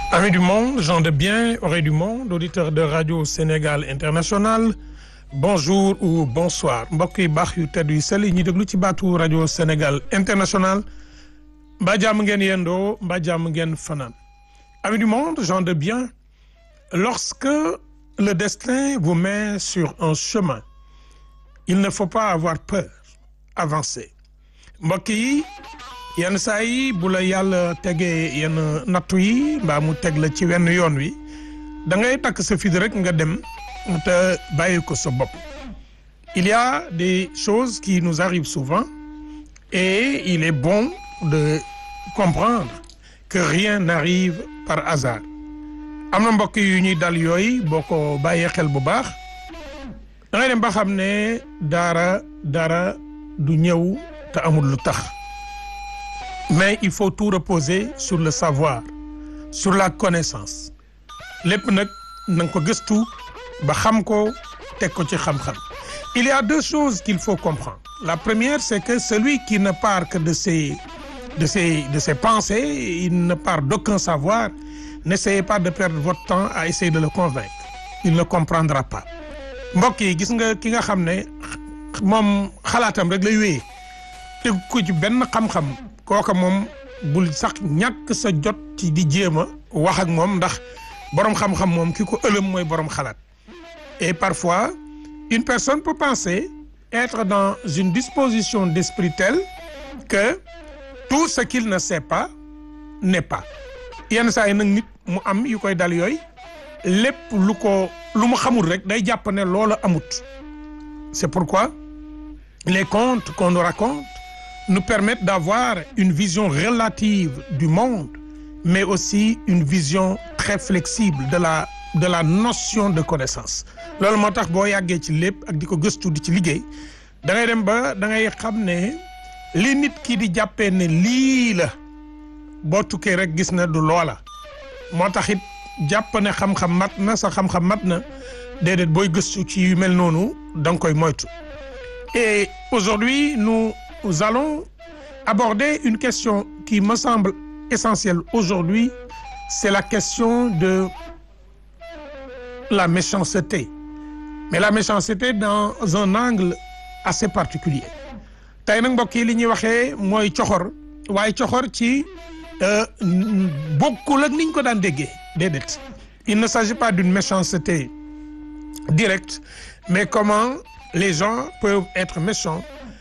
Amis du monde, gens de bien, oreilles du monde, auditeurs de Radio Sénégal International bonjour ou bonsoir mbokk yi baax yu tedd yu sell yi ñuy déglu ci baatu Radio Sénégal International mbaa jàmm ngeen yendoo mbaa jàmm ngeen fanaan. Amis du monde, gens de bien, lorsque le destin vous met sur un chemin il ne faut pas avoir peur avancer mbokk yi yenn saa yi bu la yàlla tegee yenn nattu yi mbaa mu teg la ci wenn yoon wi da ngay takk sa fit rek nga dem te bàyyi ko sa bopp il y a des choses qui nous arrivent souvent et il est bon de comprendre que rien n'arrive par hasard am na mbokk yu ñuy dal yooyu boo ko bàyyee xel bu baax da ngay dem ba xam ne dara dara du ñëw te amul lu tax mais il faut tout reposer sur le savoir sur la connaissance lépp nag na nga ko gëstu ba xam ko teg ko ci xam-xam il y a deux choses qu'il faut comprendre la première c'est que celui qui ne part que de ses de ses de ses pensées il ne part d'aucun savoir n'essayez pas de perdre votre temps à essayer de le convaincre il ne comprendra pas mbokk yi gis nga ki nga xam ne moom xalaatam rek lay wéyee teg ko ci benn xam-xam kooka moom bul sax ñàkk sa jot ci di jéem a wax ak moom ndax boroom xam-xam moom ki ko ëlëm mooy boroom xalaat et parfois une personne peut penser être dans une disposition d'esprit telle que tout ce qu'il ne sait pas n'est pas yenn saa yi nag nit mu am yu koy dal yooyu lépp lu ko lu mu xamul rek day jàpp ne loola amut c'est pourquoi les contes qu'on nous raconte nous permettent d'avoir une vision relative du monde mais aussi une vision très flexible de la de la notion de connaissance loolu moo tax boo yàggee ci lépp ak di ko gëstu di ci liggéey da ngay dem ba da ngay xam ne li nit ki di jàppee ne lii la boo tukkee rek gis na du loola moo tax it jàpp ne xam-xam mat na sa xam-xam mat na déedéet booy gëstu ci yu mel noonu da nga koy moytu et aujourd'hui nous allons aborder une question qui me semble essentielle aujourd'hui c'est la question de la méchanceté mais la méchanceté dans un angle assez particulier tey nag mbokk yi li ñuy waxee mooy coxor waaye coxor ci bokkul ak niñ ko daan déggee déedéet il ne s'agit pas d'une méchanceté directe mais comment les gens peuvent être méchants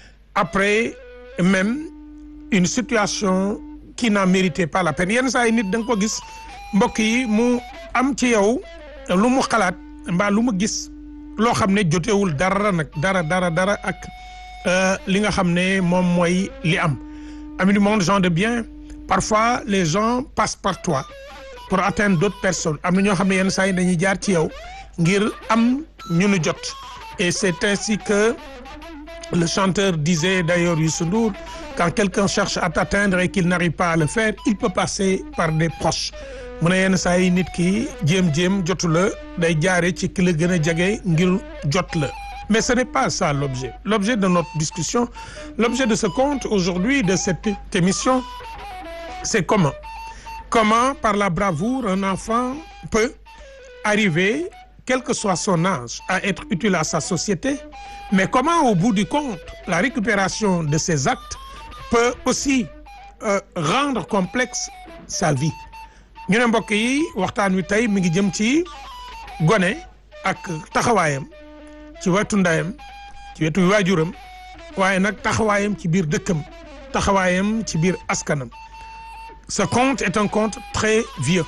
après même une situation qui n'en méritait pas la peine yenn saa yi nit da nga ko gis mbokk yi mu am ci yow lu mu xalaat mbaa lu mu gis loo xam ne jotewul dara nag dara dara dara ak li nga xam ne moom mooy li am amis du monde gens de bien parfois les gens passent par toi pour atteindre d'autres personnes am na ñoo xam ne yenn saa yi dañuy jaar ci yow ngir am ñu nu jot et c'est ainsi que le chanteur disait d'ailleurs Youssou Ndour quand quelqu'un cherche à t'atteindre et qu'il n'arrive pas à le faire il peut passer par des proches mu ne yenn saa yi nit ki jéem-jéem jotu la day jaare ci ki la gën a jege ngir jot la mais ce n'est pas ça l'objet l'objet de notre discussion l'objet de ce conte aujourd'hui de cette émission c'est comment comment par la bravoure un enfant peut arriver quel que soit son âge à être utile à sa société mais comment au bout du compte la récupération de ses actes peut aussi euh, rendre complexe sa vie ñu ne mbokk yi waxtaan wi tey mi ngi jëm ci gone ak taxawaayam ci wetu ndayam ci wetu waajuram waaye nag taxawaayam ci biir dëkkam taxawaayam ci biir askanam ce conte est un conte très vieux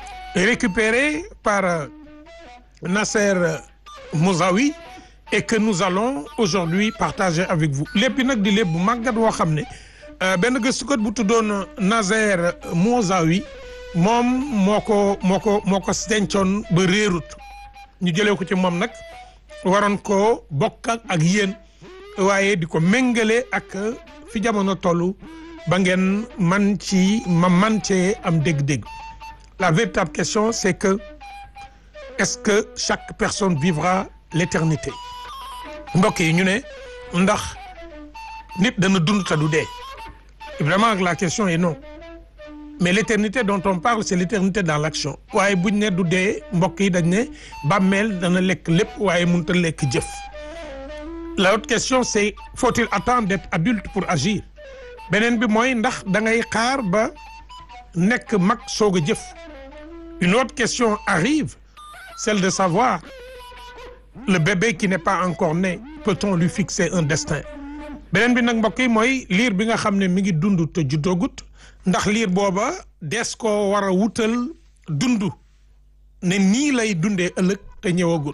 récupéré par euh, Nasser Mouzaoui et que nous allons aujourd'hui partager avec vous lépp nag di lépp bu màggat woo xam ne benn gëstukat bu tuddoon Nasser Mouzaoui moom moo ko moo ko moo ko dencoon ba réerut ñu jëlee ko ci moom nag waroon ko bokk ak yéen waaye di ko méngale ak fi jamono tollu ba ngeen man ci ma man cee am dégg-dégg la véritable question c'est que est-ce que chaque personne vivra l'éternité mbokk yi ñu ne ndax nit dana dund te du dee vraiment la question est non mais l'éternité dont on parle c'est l'éternité dans l'action waaye buñ ne du dee mbokk yi dañ ne bàmmeel dana lekk lépp waaye mënut a lekk jëf l'autre question c'est faut-il attendre d'être adulte pour agir beneen bi mooy ndax da ngay xaar ba nekk mag soog a jëf une autre question arrive celle de savoir le bébé qui n'est pas encore né peut-on lui fixer un destin beneen bi nag mbokk yi mooy liir bi nga xam ne mi ngi dund te juddoogut ndax liir booba des koo war a wutal dund ne nii lay dundee ëllëg te ñëwagut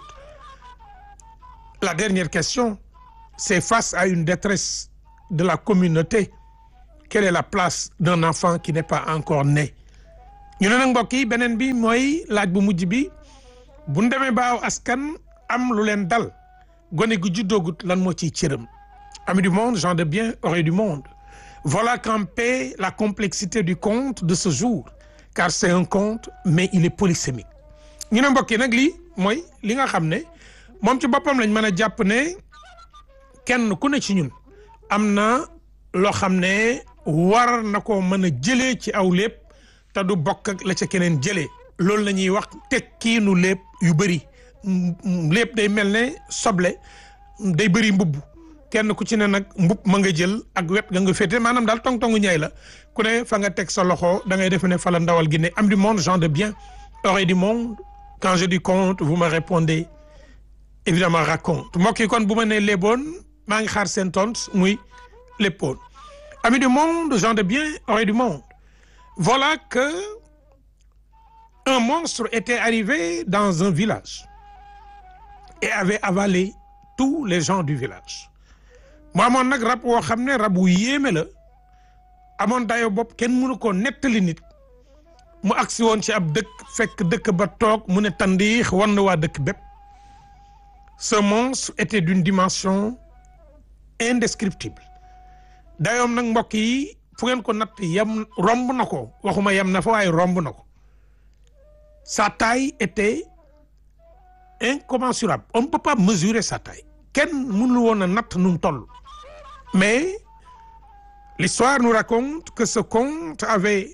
la dernière question c'est face à une détresse de la communauté quelle est la place d'un enfant qui n'est pas encore né ñu ne nag mbokk yi beneen bi mooy laaj bu mujj bi bu ñu demee ba aw askan am lu leen dal gone gu juddoogut lan moo ciy cëram amis du monde gens de bien oreilles du monde voilà campé la complexité du conte de ce jour car c'est un conte mais il est polysémique ñu ne mbokk yi nag lii mooy li nga xam ne moom ci boppam lañ mën a jàpp ne kenn ku ne ci ñun am na loo xam ne war na ko mën a jëlee ci aw lépp te du bokk ak la ca keneen jëlee loolu la ñuy wax tekkiinu lépp yu bëri lépp day mel ne soble day bëri mbubb kenn ku ci ne nag mbub ma nga jël ak wet nga nga féete maanaam daal tong-tongu ñaay la ku ne fa nga teg sa loxo da ngay defe ne fa la ndawal gi ne am du monde gens de bien oreilles du monde quand je dis conte vous me répondez évidemment raconte mbokk yi kon bu ma nee léeboon maa ngi xaar seen tont muy léppoon amis du monde gens de bien oreilles du monde voilà que un monstre était arrivé dans un village et avait avalé tous les gens du village mu amoon nag rab woo xam ne rab wu yéeme la amoon dayo bopp kenn mënu ko nettali nit mu agsi woon ci ab dëkk fekk dëkk ba toog mu ne tandiix wan na waa dëkk bépp ce monstre était d'une dimension indescriptible dayoom nag mbokk yi fu ngeen ko natt yam romb na ko waxuma yam na fa waaye romb na ko sa taille était incommensurable on ne peut pas mesurer sa taille kenn mënul woon a natt nu mu toll mais l'histoire nous raconte que ce conte avait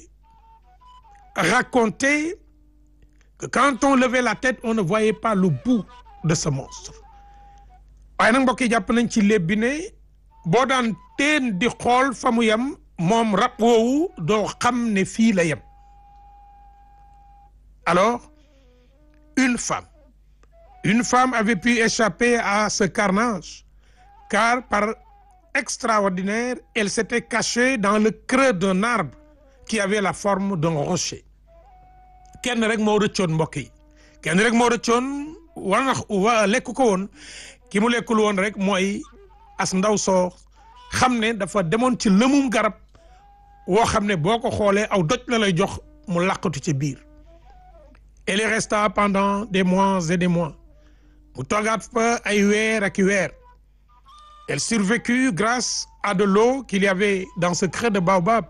raconté que quand on levait la tête on ne voyait pas le bout de ce monstre waaye nag mbokk yi jàpp nañ ci léeb bi ne boo daan teen di xool fa mu yem moom rab woowu doo xam ne fii la yem alors une femme une femme avait pu échapper à ce carnage car par extraordinaire elle s'était cachée dans le creux d'un arbre qui avait la forme d'un rocher kenn rek moo rëccoon mbokk yi kenn rek moo rëccoon war na wa lekk ko woon ki mu lekkul woon rek mooy as ndaw soo xam ne dafa demoon ci lëmum garab woo xam ne boo ko xoolee aw doj la lay jox mu làqatu ci biir elle resta pendant des mois et des mois mu toogaat fa ay weer ak i weer elle survécut grâce à de l'eau qu'il y avait dans ce creux de baobab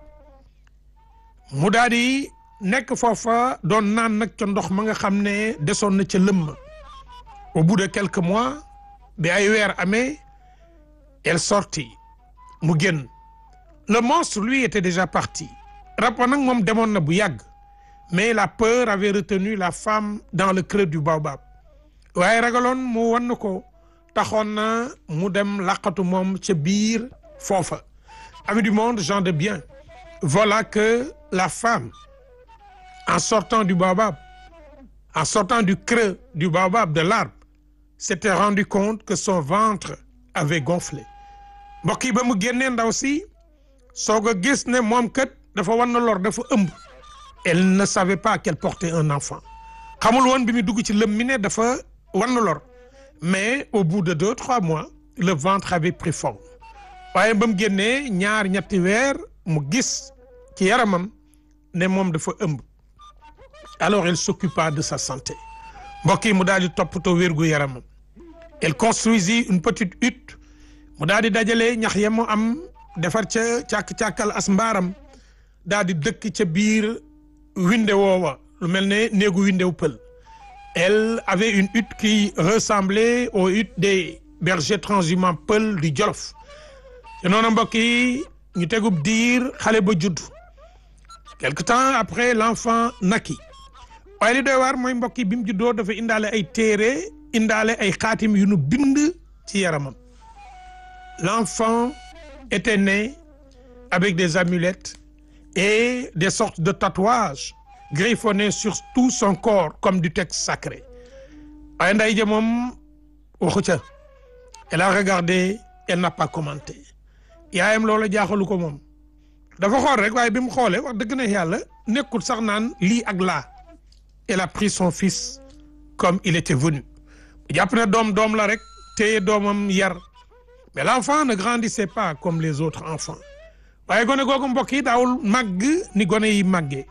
mu daal di nekk foofa doon naan nag ca ndox ma nga xam ne desoon na ca lëmm au bout de quelques mois bi ay weer amee elle sortit mu génn le monstre lui était déjà parti rab wa nag moom demoon na bu yàgg mais la peur avait retenu la femme dans le creux du baobab waaye ragaloon mu wan ko taxoon na mu dem laqatu moom ca biir foofa amis du monde gens de bien voilà que la femme en sortant du baobab en sortant du creux du baobab de l'arbre s'était rendu compte que son ventre avait gonflé mbokk yi ba mu génnee ndaw si soog a gis ne moom kat dafa wan na lor dafa ëmb elle ne savait pas qu'elle portait un enfant xamul woon bi mu dugg ci lëm mi ne dafa wan na lor mais au bout de deux trois mois le ventre avait pris forme waaye ba mu génnee ñaar ñetti weer mu gis ci yaramam ne moom dafa ëmb alors elle s'occupa de sa santé mbokk yi mu daal di toppatoo wérgu yaramam elle construisit une petite hutte mu daal di dajale ñax ya mu am defar ca càkk-càkkal as mbaaram daal di dëkk ca biir winde woowa lu mel ne néegu windew pël elle avait une hutte qui ressemblait aux huttes des bergers transhumants pël du Jolof te noonu mbokk yi ñu tegub diir xale ba judd quelque temps après l'enfant naquit waaye li doy waar mooy mbokk yi bi mu juddoo dafa indaale ay téere indaale ay xaatim yu nu bind ci yaramam l'enfant était né avec des amulettes et des sortes de tatouages griffonnés sur tout son corps comme du texte sacré waaye nday ja moom waxu ca elle a regardé elle n'a pas commenté yaayam loola jaaxalu ko moom dafa xool rek waaye bi mu xoolee wax dëgg na yàlla nekkul sax naan lii ak laa elle a pris son fils comme il était venu jàpp ne doom doom la rek téye doomam yar mais l'enfant ne grandissait pas comme les autres enfants waaye gone googu mbokk yi daawul màgg ni gone yi màggee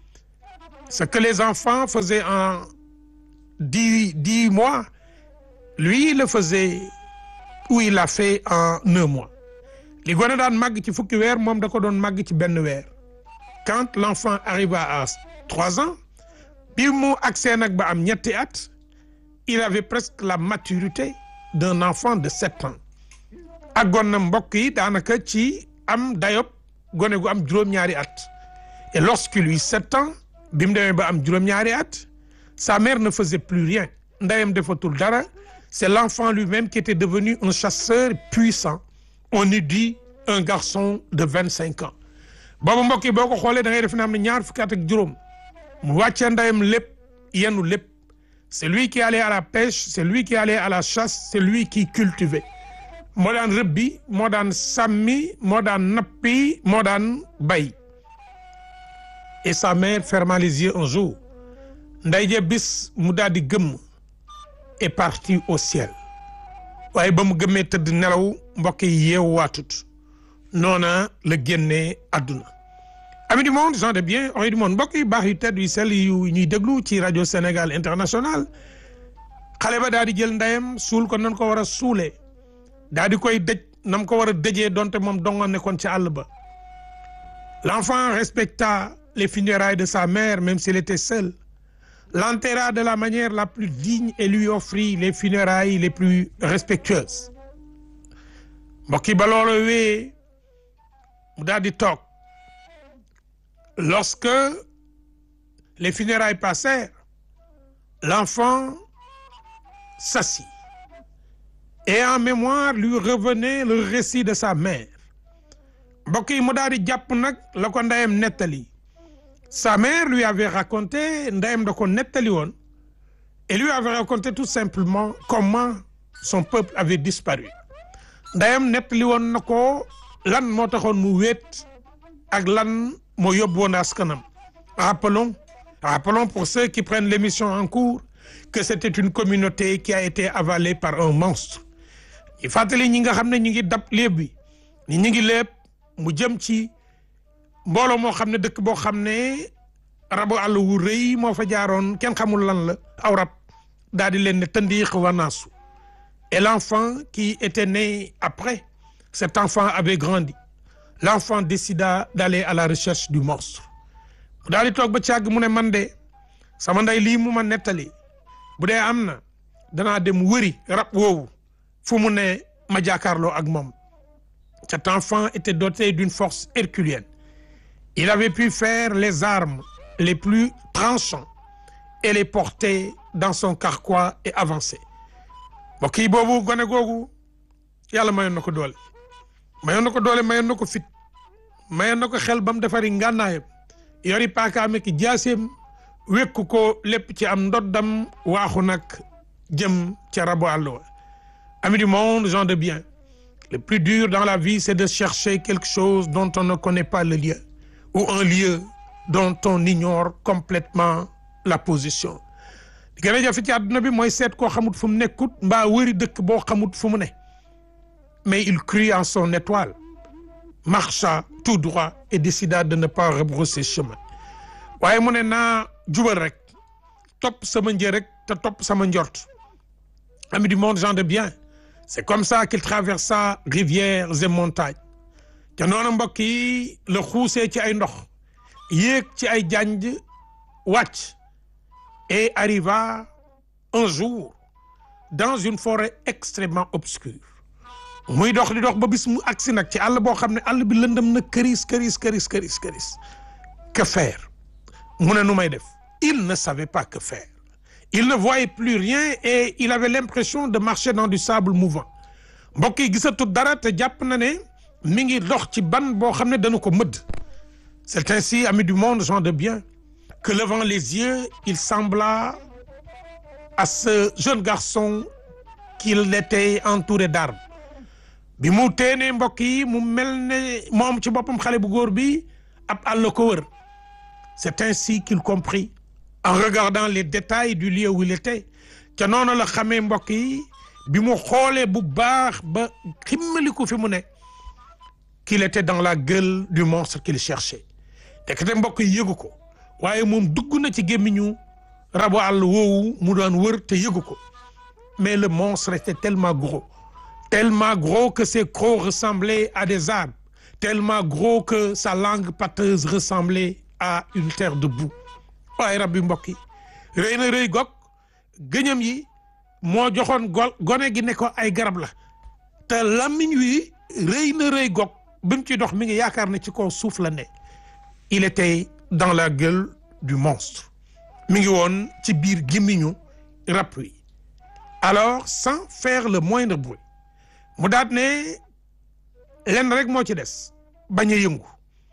ce que les enfants faisaient en dix dix mois lui le faisait ou il l'a fait en un mois li gone daan màgg ci fukki weer moom da ko doon màgg ci benn weer quand l'enfant arriva à trois ans bi mu agsee nag ba am ñetti at il avait presque la maturité d'un enfant de sept ans àggoon na mbokk yi daanaka ci am dayob gone gu am juróom-ñaari at et lorsqu'il eut sept ans bi mu demee ba am juróom-ñaari at sa mère ne faisait plus rien ndeyam defatul dara c'est l'enfant lui-même qui était devenu un chasseur puissant on eût dit un garçon de vingt-cinq ans boobu mbokk yi boo ko xoolee da ngay def ne am na ñaar fukki at ak juróom mu wàccee ndeyam lépp yenu lépp c'est lui qui allait à la pêche c'est lui qui allait à la chasse c'est lui qui cultivait moo daan rëbbi moo daan sàmmi moo daan nappi moo daan bay et sa mère ferma les yeux un jour nday je bis mu daal di gëmm est parti au ciel waaye ba mu gëmmee tëdd nelaw mbokk yi yeewu waatut noona la génnee àdduna amis du monde gens de bien oreilles du monde mbokk yi baax yu tedd yu sell yu ñuy déglu ci rajo Sénégal international xale ba daal di jël ndeyam suul ko nan ko war a suulee daal di koy dëj nam ko war a dëjee donte moom dongoon nekkoon ci àll ba l'enfant respecta les funérailles de sa mère même s'il était seul l'enterra de la manière la plus digne et lui offrit les funérailles les plus respectueuses mbokk yi ba loolu wee mu daal di toog lorsque les funérailles passèrent l'enfant s'assit et en mémoire lui revenait le récit de sa mère mbokk yi mu daal di jàpp nag la ko ndeyam nettali sa mère lui avait raconté ndeyam da ko nettali woon et lui avait raconté tout simplement comment son peuple avait disparu ndeyam nettali woon na ko lan moo taxoon mu wéet ak lan moo yóbbu woon askanam rappelons rappelons pour ceux qui prennent l'émission en cours que c'était une communauté qui a été avalée par un monstre ñu fàttali ñi nga xam ne ñu ngi dab léeb bi ni ñu ngi léeb mu jëm ci mbooloo moo xam ne dëkk boo xam ne rabu àll wu rëy moo fa jaaroon kenn xamul lan la aw rab daal di leen ne tëndiix wanaasu et l'enfant qui était né après cet enfant avait grandi l'enfant décida d'aller à la recherche du monstre mu daal di toog ba càgg mu ne man de sama ndey lii mu ma nettali bu dee am na danaa dem wëri rab woowu fu mu ne ma jàkkaarloo ak moom cet enfant était doté d'une force herculienne il avait pu faire les armes les plus tranchantes et les porter dans son carquois et avancer mbokk yi boobu gone googu yàlla mayoon na ko doole mayoon na ko doole mayoon na ko fit mayoon na ko xel ba mu defari ngànnaayam yori paakaame ki jaaseem wekku ko lépp ci am ndoddam waaxu nag jëm ca rabu àll wa amis du monde gens de bien le plus dur dans la vie c'est de chercher quelque chose dont on ne connaît pas le lieu ou un lieu dont on ignore complètement la position li gën a jafe ci àdduna bi mooy seet koo xamut fu mu nekkut mbaa wëri dëkk boo xamut fu mu ne mais il crut en son étoile marcha tout droit et décida de ne pas rebrousser chemin waaye mu ne naa jubal rek topp sama njër rek te topp sama njort amis du monde gens de bien c'est comme ça qu'il traversa rivières et montagnes te noonu mbokk yi la xuusee ci ay ndox yéeg ci ay janj wàcc et arriva un jour dans une forêt extrêmement obscure muy dox di dox ba bis mu agsi nag ci àll boo xam ne àll bi lëndëm na këris këris këris këris këris que faire mu ne nu may def il ne savait pas que faire il ne voyait plus rien et il avait l'impression de marcher dans du sable mouvant mbokk yi gisatu dara te jàpp na ne mi ngi dox ci ban boo xam ne dana ko mëdd c'est ainsi amis du monde gens de bien que levant les yeux il sembla à ce jeune garçon qu'il était entouré d'arbres bi mu teenee mbokk yi mu mel ne moom ci boppam xale bu góor bi ab àll ko wër c'est ainsi qu'il comprit en regardant les détails du lieu où il était ca noonu la xamee mbokk yi bi mu xoolee bu baax ba ximmaliku fi mu ne qu'il était dans la gueule du monstre qu'il cherchait tekete mbokk yi yëgu ko waaye moom dugg na ci gémmiñu rabu àll woowu mu doon wër te yëgu ko mais le monstre était tellement gros tellement gros que ses crocs ressemblaient à des arbres tellement gros que sa langue pâteuse ressemblait à une terre de boue waaye rab bi mbokk yi rëy na rëy gog gëñam yi moo joxoon go gone gi ne ko ay garab la te làmmiñ wi rëy na rëy gog bi mu ci dox mi ngi yaakaar ne ci kaw suuf la ne il était dans la gueule du monstre mi ngi woon ci biir gémmiñu rab wi alors sans faire le moindre bruit mu daat ne lenn rek moo ci des bañ a yëngu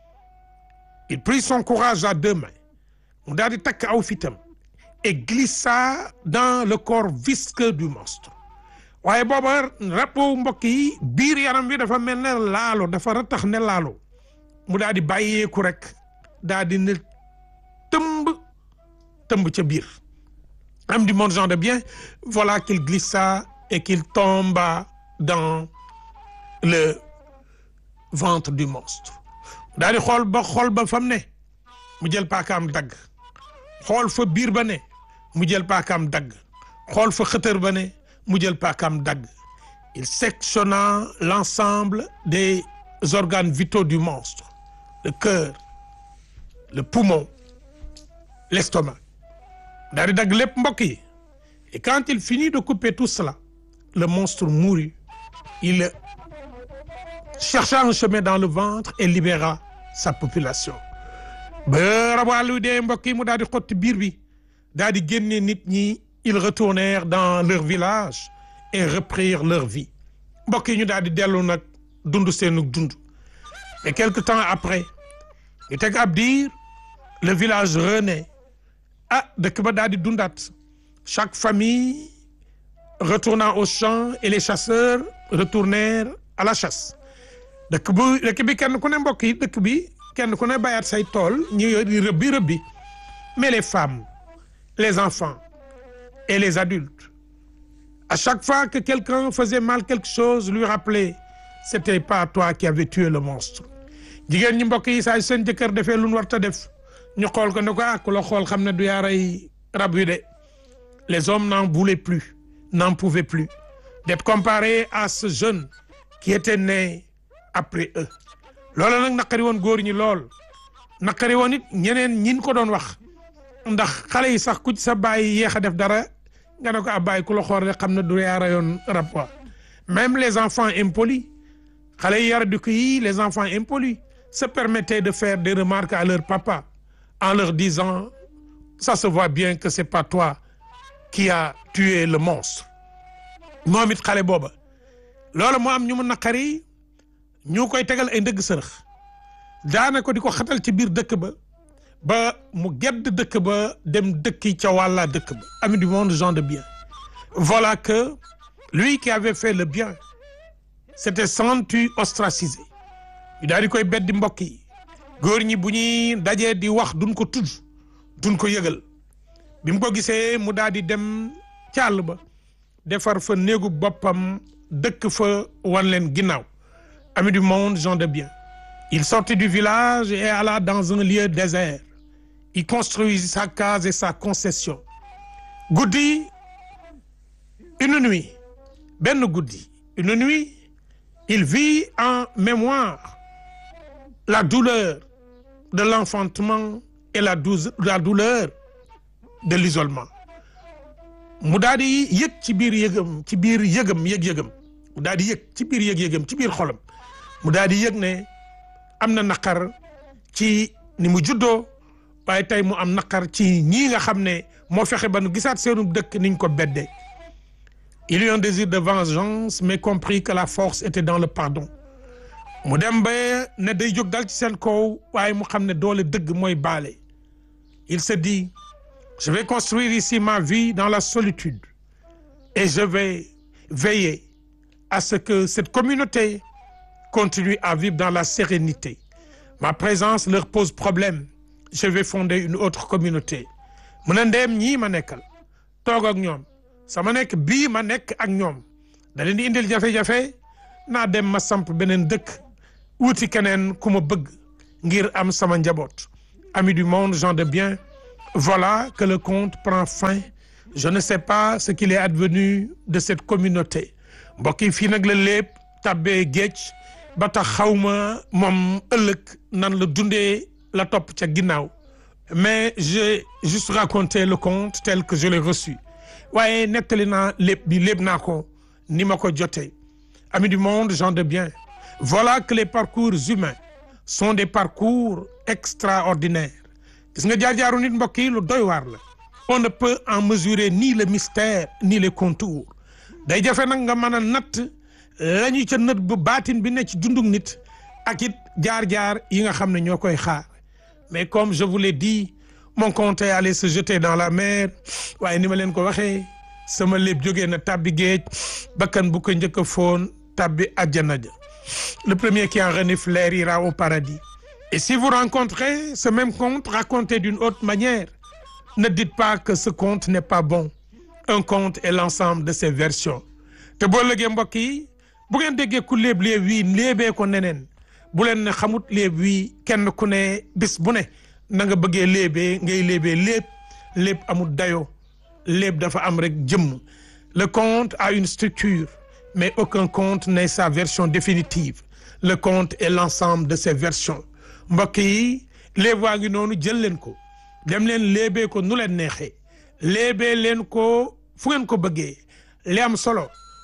il prit son courage à deux mains mu daal di takk aw fitam et glissa dans le corps visqueux du monstre waaye booba rab boobu mbokk yi biir yaram bi dafa mel ne laalo dafa ratax ne laalo mu daal di bàyyeeku rek daal di ne tëmb tëmb ca biir am du monde gens de bien voilà qu'il glissa et qu'il tomba dans le ventre du monstre daal di xool ba xool ba fam ne mu jël paakaam dagg xool fa biir ba ne mu jël paakaam dagg xool fa xëtër ba ne mu jël paakaam dagg il sectionna l'ensemble des organes vitaux du monstre le cœur le poumon l'estomac daal di dagg lépp mbokk yi et quand il finit de couper tout cela le monstre mourut il chercha un chemin dans le ventre et libéra sa population ba rabu dee mbokk yi mu daal di xotti biir bi daal di génne nit ñi ils retournèrent dans leur village et reprirent leur vie mbokk yi ñu daal di dellu nag dund seenu dund et quelque temps après ñu teg ab diir le village renaît ah dëkk ba daal di dundaat chaque famille retournant au champ et les chasseurs retournèrent à la chasse dëkk bu dëkk bi kenn ku ne mbokk yi dëkk bi kenn ku ne bayaat say tool ñu di rëbbi rëbbi mais les femmes les enfants et les adultes à chaque fois que quelqu'un faisait mal quelque chose lui rappelait c'était pas toi qui avais tué le monstre jigéen ñi mbokk yi saa seen jëkkër defee lu nu war ta def ñu xool ko ne ko ah ku la xool xam ne du yaa rey rab wi de les hommes n'en voulaient plus n'en pouvaient plus d'être comparés à ce jeune qui était né après eux loolu nag naqari woon góor ñi lool naqari woon it ñeneen ñin ko doon wax ndax xale yi sax ku ci sa bàyyi yéex a def dara nga ne ko ab bàyyi ku la xool rek xam ne du yaa rayoon rab wa même les enfants impolis xale yi yara du ko yi les enfants impolis se permettaient de faire des remarques à leur papa en leur disant ça se voit bien que c'est pas toi qui a tué le monstre moom it xale booba loolu moo am ñu mu naqari ñu koy tegal ay ndëgg sërëx daana ko di ko xatal ci biir dëkk ba ba mu gedd dëkk ba dem dëkki ca wàlla dëkk ba ami du monde gens de bien voilà que lui qui avait fait le bien s'était senti ostracisé ñu daal di koy beddi mbokk yi góor ñi bu ñuy dajee di wax duñ ko tudd duñ ko yëgal bi mu ko gisee mu daal di dem ca àll ba defar fa néegu boppam dëkk fa wan leen ginnaaw ami du monde gens de bien il sortit du village et alla dans un lieu désert il construisit sa case et sa concession guddi une nuit benn guddi une nuit il vit en mémoire la douleur de l'enfantement et la douze la douleur de l'isolement mu daal di yëg ci biir yëgam ci biir yëgam yëg-yëgam mu daal di yëg ci biir yëg-yëgam ci biir xolam mu daal di yëg ne am na naqar ci ni mu juddoo waaye tey mu am naqar ci ñii nga xam ne moo fexe ba nu gisaat seenu dëkk niñ ko beddee il y a un désir de vengeance mais compris que la force était dans le pardon mu dem ba ne day jóg dal ci seen kaw waaye mu xam ne doole dëgg mooy baale il se dit je vais construire ici ma vie dans la solitude et je vais veiller à ce que cette communauté continue à vivre dans la sérénité ma présence leur pose problème je vais fonder une autre communauté mu ne ndeem ñii ma nekkal toog ak ñoom sama nekk bii ma nekk ak ñoom da leen di indil jafe-jafe naa dem ma samp beneen dëkk wuti keneen ku ma bëgg ngir am sama njaboot amis du monde gens de bien voilà que le conte prend fin je ne sais pas ce qu'il est advenu de cette communauté mbokk yi fii nag la lépp tabbee géej ba tax xawma moom ëllëg nan la dundee la topp ca ginnaaw mais j'ai juste raconté le conte tel que je l'ai reçu waaye nettali naa lépp bi lépp naa ko ni ma ko jotee amis du monde gens de bien voilà que les parcours humains sont des parcours extraordinaires gis nga jaar-jaaru nit mbokk yi lu doy waar la on ne peut en mesurer ni le mystère ni les contours day jafe nag nga mën a natt la ñu ca nët bu baatin bi ne ci dundug nit ak it jaar-jaar yi nga xam ne ñoo koy xaar mais comme je vous l'ai dit mon compte est allé se jeter dans la mer waaye ni ma leen ko waxee sama lépp jógee na tabbi géej bakkan bu ko njëkk a foon tabbi àjjana ja le premier qui en renifle l'air ira au paradis et si vous rencontrez ce même conte raconté d'une autre manière ne dites pas que ce conte n'est pas bon un conte est l'ensemble de ses versions te boo lëgee mbokk yi bu ngeen déggee ku léeb léeb wii léebee ko neneen bu leen ne xamut léeb wii kenn ku ne bis bu ne na nga bëggee léebee ngay léebee léeb léeb amul dayoo léeb dafa am rek jëmm le conte a une structure mais aucun conte n'est sa version définitive le conte est l'ensemble de ses versions mbokk yi léeb waa ngi noonu jël leen ko dem leen léebee ko nu leen neexee léebee leen ko fu ngeen ko bëggee li am solo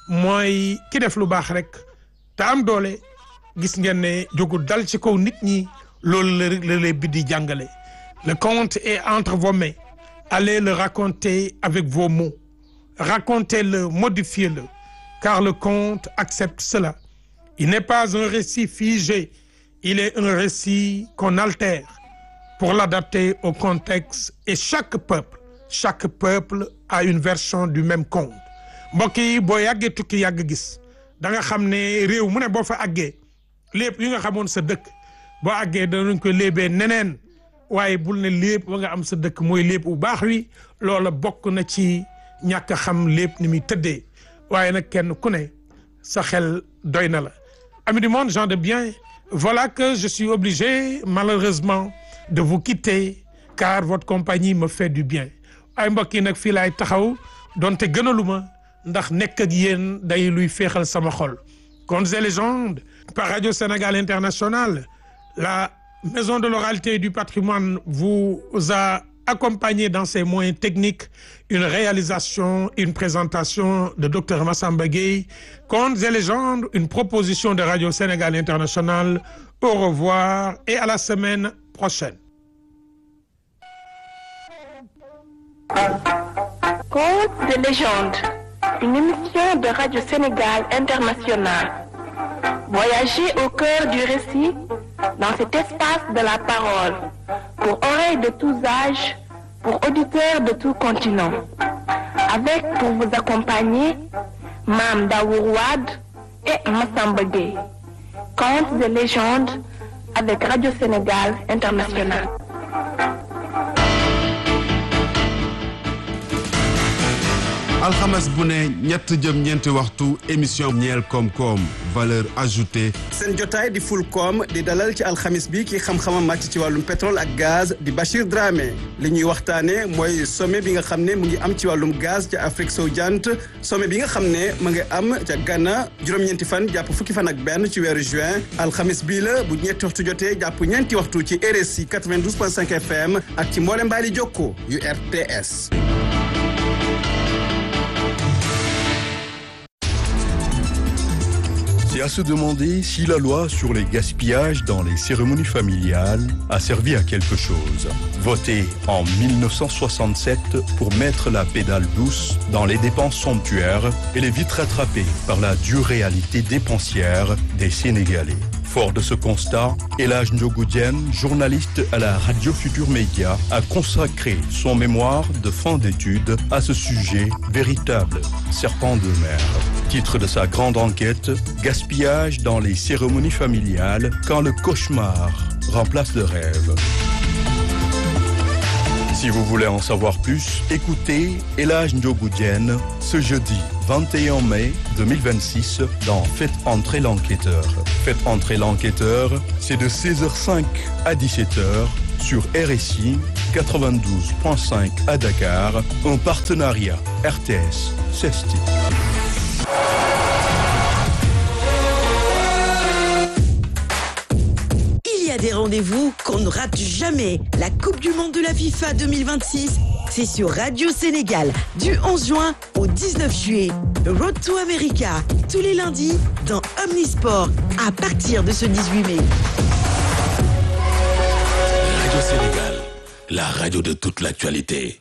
mooy ki def lu baax rek te am doole gis ngeen ne jógul dal ci kaw nit ñi loolu la la léeb bi di jàngale le conte est entre vos mains allez le raconter avec vos mots racontez-le modifiez-le car le conte accepte cela il n'est pas un récit figé il est un récit qu'on altère pour l'adapter au contexte et chaque peuple chaque peuple a une version du même conte mbokk yi boo yàggee tukki yàgg gis da nga xam ne réew mu ne boo fa àggee lépp yi nga xamoon sa dëkk boo àggee danañ ko léebee neneen waaye bul ne lépp ba nga am sa dëkk mooy lépp bu baax wi loola bokk na ci ñàkk a xam lépp ni muy tëddee waaye nag kenn ku ne sa xel doy na la amis du monde gens de bien voilà que je suis obligé malheureusement de vous quitter car votre compagnie me fait du bien ay mbokk yi nag fii laay taxaw donte gënaluma ndax nekk ak yéen day luy féexal sama xol Contes et légendes par Radio Sénégal International la maison de l'oralité et du patrimoine vous a accompagné dans ses moyens techniques une réalisation une présentation de docteur Massamba Gueye Contes et légendes une proposition de Radio Sénégal International au revoir et à la semaine prochaine Contes de légende, une émission de Radio Sénégal International. Voyagez au cœur du récit dans cet espace de la parole, pour oreilles de tous âges, pour auditeurs de tout continent. Avec pour vous accompagner Mame Daour Wade et Massamba Gueye. Contes de légende avec Radio Sénégal International. alxames bu ne ñett jëm ñeenti waxtu émission ñeel koom-koom valeur ajoutée seen jotaay di ful koom di dalal ci alxamis bi ki xam-xamam màcc ci wàllum pétrole ak gaz di Bachir Dramé li ñuy waxtaane mooy sommet bi nga xam ne mu ngi am ci wàllum gaz ca Afrique sowu jant sommet bi nga xam ne mu ngi am ca Ghana juróom-ñeenti fan jàpp fukki fan ak benn ci weeru juin alxamis bii la bu ñetti waxtu jotee jàpp ñeenti waxtu ci RSI 92.5 FM ak ci mboolem mbaali jokko yu RTS ci à se demander si la loi sur les gaspillages dans les cérémonies familiales a servi à quelque chose. Votée en 1967 pour mettre la pédale douce dans les dépenses somptuaires, elle est vite rattrapée par la dure réalité dépensière des Sénégalais. Fort de ce constat, Elage Ndjogoudjen, journaliste à la Radio Futur Média, a consacré son mémoire de fin d'études à ce sujet véritable, serpent de mer. Titre de sa grande enquête, Gaspillage dans les cérémonies familiales quand le cauchemar remplace le rêve. Si vous voulez en savoir plus, écoutez Elage Ndjogoudjen ce jeudi 21 mai 2026 dans Faites entrer l'enquêteur. Faites entrer l'enquêteur, c'est de 16h05 à 17h sur RSI 92.5 à Dakar, en partenariat RTS CESTI. Il y a des rendez-vous qu'on ne rate jamais. La Coupe du Monde de la FIFA 2026, c'est sur Radio Sénégal du 11 juin au 19 juillet. Road to America, tous les lundis dans Omnisport à partir de ce 18 mai. Radio Sénégal, la radio de toute l'actualité.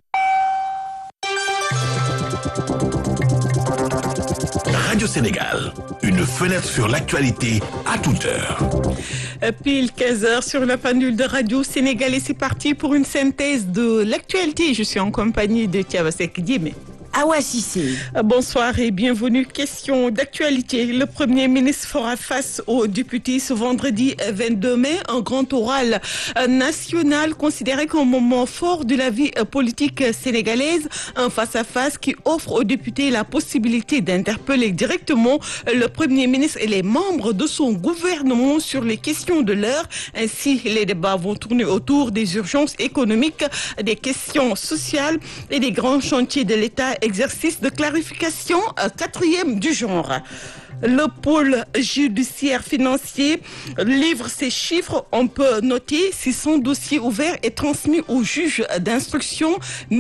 Radio Sénégal, une fenêtre sur l'actualité à toute heure. Pile 15 heures sur la pendule de Radio Sénégal et c'est parti pour une synthèse de l'actualité. Je suis en compagnie de Tiabasek Dime. Awa Sissé. Bonsoir et bienvenue. Question d'actualité. Le Premier ministre fera face aux députés ce vendredi 22 mai, un grand oral national considéré comme un moment fort de la vie politique sénégalaise, un face-à-face qui offre aux députés la possibilité d'interpeller directement le Premier ministre et les membres de son gouvernement sur les questions de l'heure. Ainsi, les débats vont tourner autour des urgences économiques, des questions sociales et des grands chantiers de l'État exercice de clarification euh, quatrième du genre. Le pôle judiciaire financier livre ses chiffres. On peut noter 600 dossiers ouverts et transmis au juge d'instruction.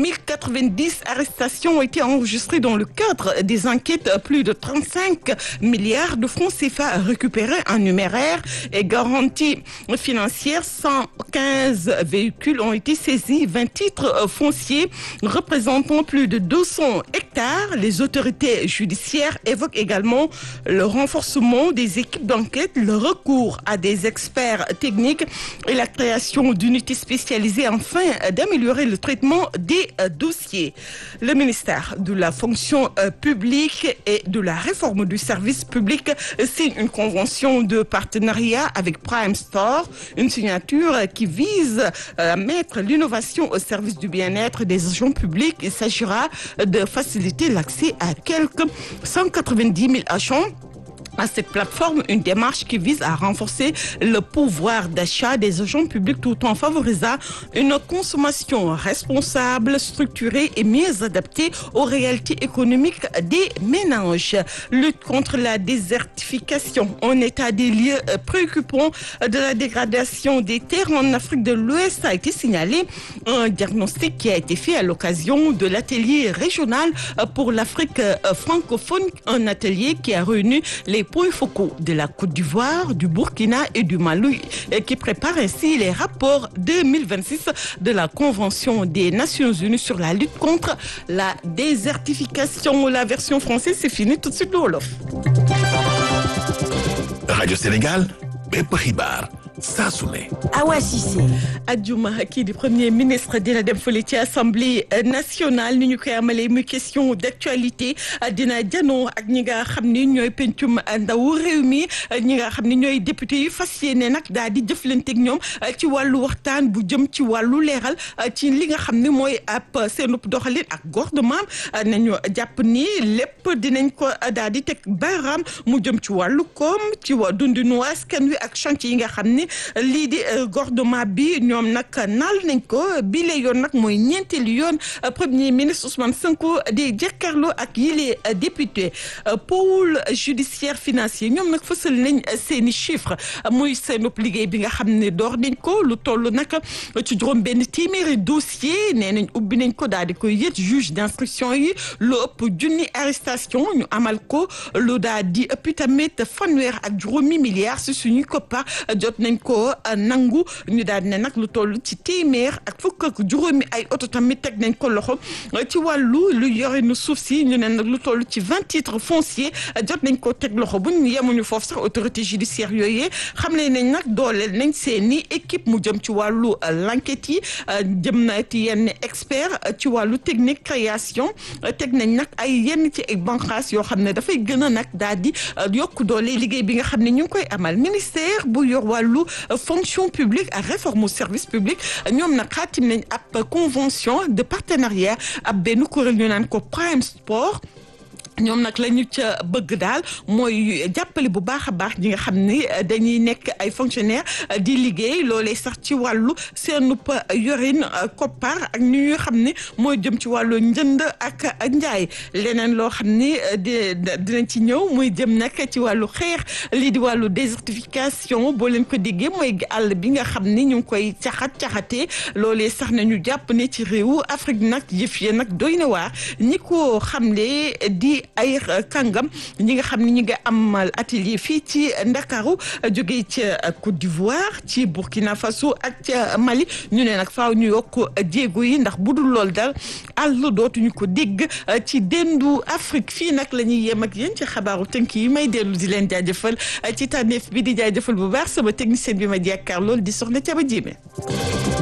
1090 arrestations ont été enregistrées dans le cadre des enquêtes. Plus de 35 milliards de francs CFA récupérés en numéraire et garantie financière. 115 véhicules ont été saisis. 20 titres fonciers représentant plus de 200 hectares. Les autorités judiciaires évoquent également le renforcement des équipes d'enquête, le recours à des experts techniques et la création d'unités spécialisées afin d'améliorer le traitement des dossiers. Le ministère de la fonction publique et de la réforme du service public signe une convention de partenariat avec Prime Store, une signature qui vise à mettre l'innovation au service du bien-être des agents publics. Il s'agira de faciliter l'accès à quelques 190 000 agents à cette plateforme une démarche qui vise à renforcer le pouvoir d'achat des agents publics tout en favorisant une consommation responsable, structurée et mieux adaptée aux réalités économiques des ménages. Lutte contre la désertification, en état des lieux préoccupants de la dégradation des terres en Afrique de l'Ouest a été signalé. Un diagnostic qui a été fait à l'occasion de l'atelier régional pour l'Afrique francophone, un atelier qui a réuni les points focaux de la Côte d'Ivoire, du Burkina et du Mali et qui prépare ainsi les rapports 2026 de la Convention des Nations Unies sur la lutte contre la désertification. La version française, c'est fini tout de suite le Wolof. Radio Sénégal, bépp xibaar saa su ne. Awa Cissé. ajjuma kii di premier ministre dina dem fële ci assemblée nationale ni ñu koy amalee muy question d'actualité dina janoo ak ñi nga xam ni ñooy pencum ndaw réew mi ñi nga xam ni ñooy député yu fas yéene nag daal di jëflanteeg ñoom ci wàllu waxtaan bu jëm ci wàllu leeral ci li nga xam ni mooy ab seenub doxalin ak gouvernement nañu jàpp ni lépp dinañ ko daal di teg baaraam mu jëm ci wàllu koom ci wa dundinu askan wi ak chantier yi nga xam ni ni lii di gouvernement bi ñoom nag naal nañ ko bi la yoon nag mooy ñeenteelu yoon premier ministre Ousmane Sonko di jàkkaarloo ak yile député pôle judiciaire financier ñoom nag fësal nañ seeni chiffres muy seen liggéey bi nga xam ne door nañ ko lu toll nag ci juróom benn téeméeri dossier nee nañ ubbi nañ ko daal di koy yët juge d'instruction yi lu ëpp junni arrestation ñu amal ko lu daal di ëpp tamit fanweer ak juróomi milliards si suñuy koppa jot nañ ko nangu ñu daal di ne nag lu toll ci téeméer ak fukk ak juróomi ay oto tamit teg nañ ko loxo ci wàllu lu yore nu suuf si ñu ne nag lu toll ci vingt titres fonciers jot nañ ko teg loxo bu ñu yemuñu foofu sax autorité judiciaire yooyu xam ne nañ nag dooleel nañ seeni équipe mu jëm ci wàllu l'enquête yi jëm na ci yenn expert ci wàllu technique création teg nañ nag ay yenn ci ay banqaas yoo xam ne dafay gën a nag daal di yokk doole liggéey bi nga xam ne ñu ngi koy amal ministère bu yor wàllu fonction publique ak réforme service public ñoom nag xaatim nañ ab convention de partenariat ab benn kuréel ñu naan ko Prime Sport ñoom nag la ñu ca bëgg daal mooy jàppale bu baax a baax ñi nga xam ni dañuy nekk ay fonctionnaire di liggéey loolee sax ci wàllu seenub yorin koppar ak ni ñuy xam ni mooy jëm ci wàllu njënd ak njaay leneen loo xam ni di dinañ ci ñëw muy jëm nag ci wàllu xeex lii di wàllu désertification boo leen ko déggee mooy àll bi nga xam ni ñu ngi koy caxat caxatee loolee sax nañu jàpp ne ci réewu Afrique nag yëf ya nag doy na waar ñi ko xamle di ay kàngam ñi nga xam ne ñi nga amal atelier fii ci Ndakaaru jógee ca Côte d'Ivoire ci Burkina Faso ak ca Mali ñu ne nag faaw ñu yokk jéego yi ndax bu dul lool dal àll dootuñu ko dégg ci dendu Afrique fii nag la ñuy yem ak yéen ci xabaaru tënk yi may dellu di leen jaajëfal ci tànneef bi di jaajëfal bu baax sama technicien bi ma jàkkaar lool di soxna Thiaba Diémé